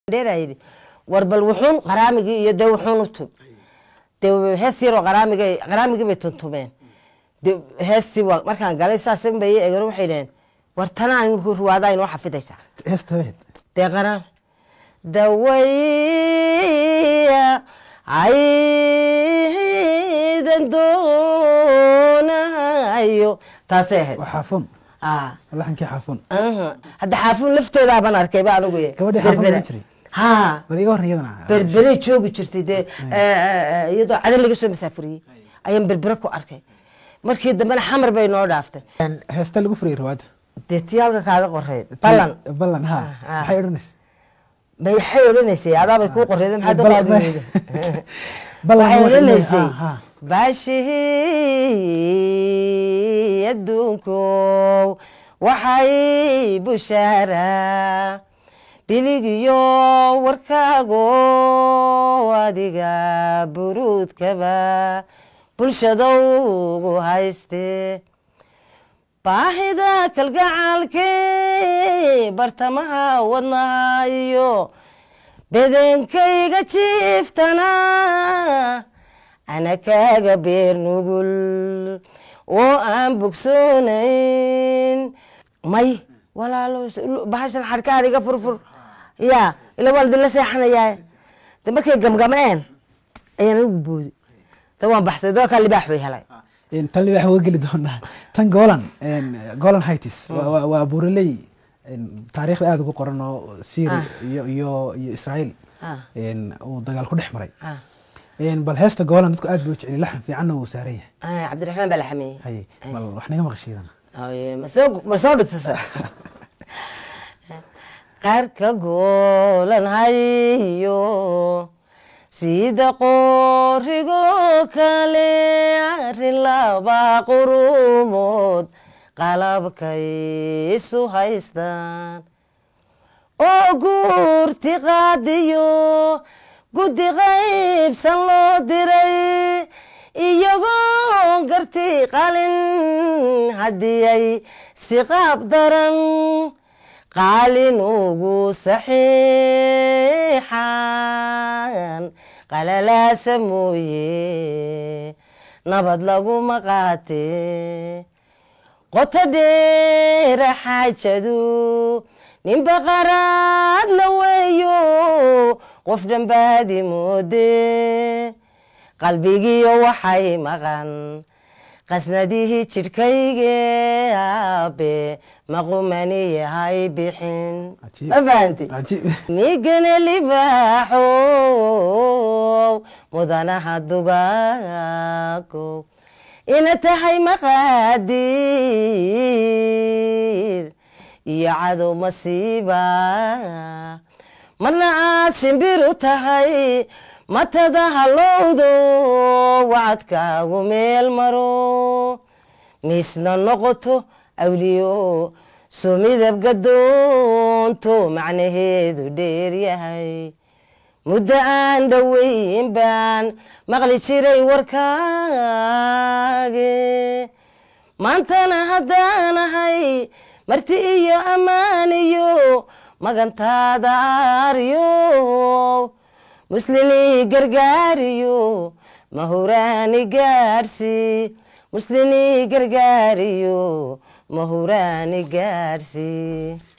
dheeraa yidhi war bal wuxuun qaraamigii iyo dee wuxuun u tub dee hees yaroo qaraamigay qaraamigii bay tuntumeen de heestii waa markaan galay saas bay eegeen waxay dhaheen war tanaan ruwaadaa inoo xafidaysaa heesta heed dee qaraam dawaya aydan doonahayo taasay ahayd waa xaafoon ah laxankii xaafoon aha. hadda xaafuun lafteedaabaan arkay ba anigu ye. Gabadhii xaafuun Berbera. ma jiray? ha bal iga horran iyadana berberay joogi jirtay dee iyadoo cadan laga soo masaafuriyey ayaan berbere ku arkay markii dambena xamar bay noo dhaaftay heesta lagu furayay rawaada dee tii halka kaaga qoreyd ballan ballan ha Ah. maxay odhanaysa maxay odhanaysay adaabay kuu qoreyd maxaad Ballan- qaadi weyda ballan waxay waxay odhanaysay leedahay- ah, ah. baashihii adduunkow waxay bushaaraa biligiyo warkaago adiga buruudkaba bulshadowgu hayste baahida kalgacaalkee bartamaha wadnaha iyo bedenkayga jiiftana ana kaaga beer nugul oo aan bogsoonayn may walaalo bahashan xadhkaan iga furfur ya ila waan idinla seexanayaa de markay gamgameen ayaan ugu boodi ta waan baxsay doo kaa libaax bay helay Een, tan libaax waa geli doonaa tan golan golan hightis waa- waa waa buuraley een, taariikhda aada ugu qoran oo syria Ah. iyo iyo iyo israel Ah. een, uu dagaal ku dhex maray Ah. Een, bal heesta golan dadku aad bay u jecel laxan fiicanna wuu saaran yahay Ah, cabdiraxmaan baa la xameeyey haye bal wax naga maqashiidana Haye, ma soo ma soo dhigtasa qarka goolan hayo sida qoorigo kale arrin laba qurumood qalabkay isu haystaan oo guurti qaadiyo guddi qaybsan loo diray iyagoo garti qalin haddii ay si qaab daran qaalin ugu saxiixan qalalaasa mooye nabad laguma qaate qoto dheera xaajadu ninba qaraad la weeyo qof dhambaadi moode qalbigiyo waxay maqan qasnadihii jidhkayge aabe maqumani yahay bixin Cajiib. ma fahanti cajiib migana libaaxow mudanaha dugaago ina tahay maqaadiir iyo cadow masiiba marna aad shimbir u tahay matada halowdo wacadkaagu meel maro miisna noqoto awliyo soo midab gadoonto macnaheedu dheer yahay muddo aan dhoweyn baan maqli jiray warkaage maantana haddaanahay marti iyo ammaan iyo magantaada aaryo muslinii gargaariyo mahuraani gaadhsi muslinii gargaariyo mahuraani gaadhsi